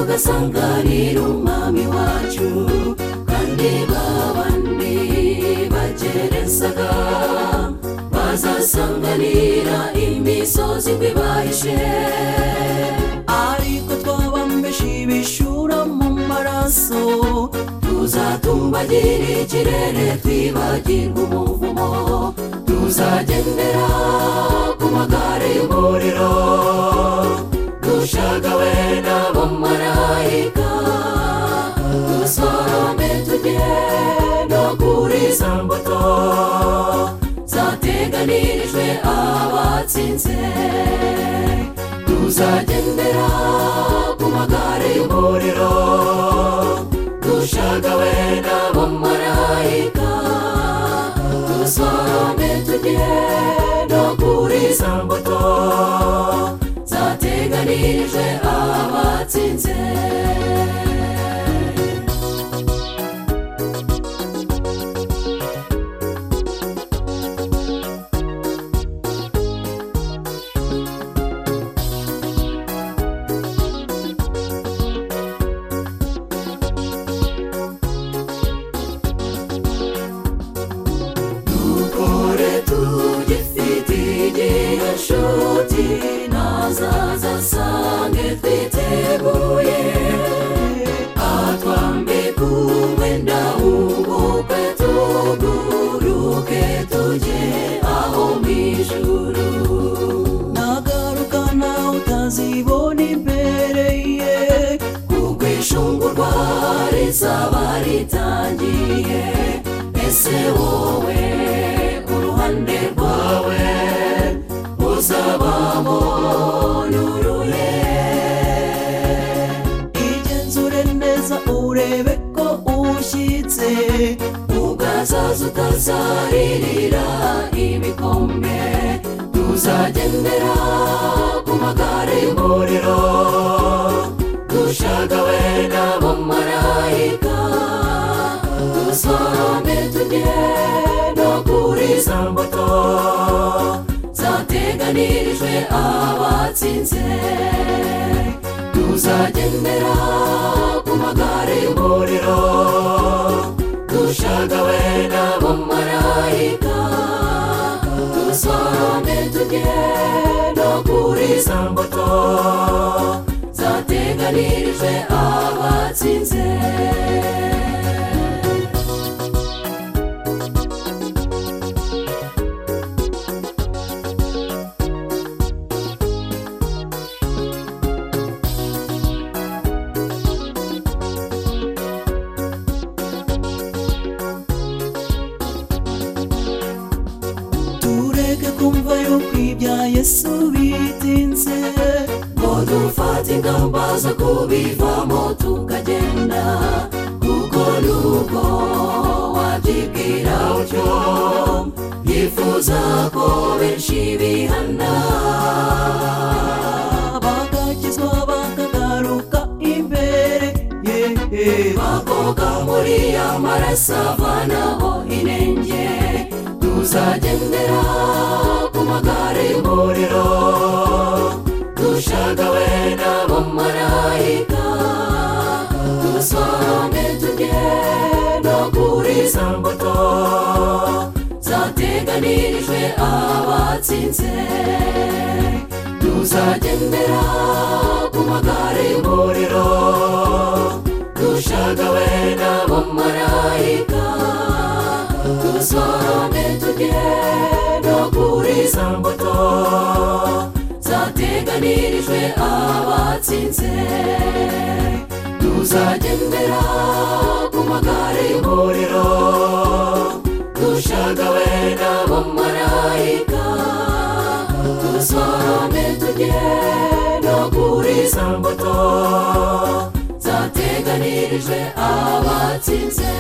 basanganira umwami wacu kandi babandi bagerezaga bazasanganira imisozi ngo ibahishe ariko twabambeshe ibishura mu maraso tuzatumbagire ikirere twibagirwe umuvumo tuzagendera ku magare y'umuriro dushagawe n'abamarayika dusorome tujye no kuri za mbuto zateganirijwe abatsinze tuzagendera ku magare y'umuriro dushagawe n'abamarayika dusorome tujye no kuri za mbuto zateganirijwe abatsinze dukore tugifite igihe nshuti nazaza asange twiteguye atwambika umwenda w'ubukwe tuguruke tujye aho mu ijuru nagaruka nawe utazibona imbere ye kuko ishungurwa rizaba ritangiye ese wowe uruhande rwawe uzabamo nuruye igenzure neza urebe ko ushyitse ugazaza utazaririra ibikombe tuzagendera ku magare y'umuriro dushagawe n'abamarayika dusorome tujye no kuri za mbuto zateganirijwe abatsinze tuzagendera ku magare y'umuriro dushagawe n'abamarayika dusorome tujye no kuri za mbuto zateganirijwe abatsinze tureke kumva yuko ibya yesu bitinze ngo dufate ingamba zo kubivamo tukagenda kuko nubwo wabyibwira utyo yifuza ko benshi bihana bagakizwa bakagaruka imbere ye ye. bakoga muri amaraso avanaho inenge tuzagendera ku magare y'umuriro dushagawe n'abamarayika dusorome tujye no kuri za mbuto zateganirijwe abatsinze tuzagendera ku magare y'umuriro dushagawe n'abamarayika dusorome tujye no kuri za mbuto zateganirijwe abatsinze tuzagendera ku magare y'umuriro dushagawe n'abamarayika dusorome tujye no kuri za mbuto zateganirijwe abatsinze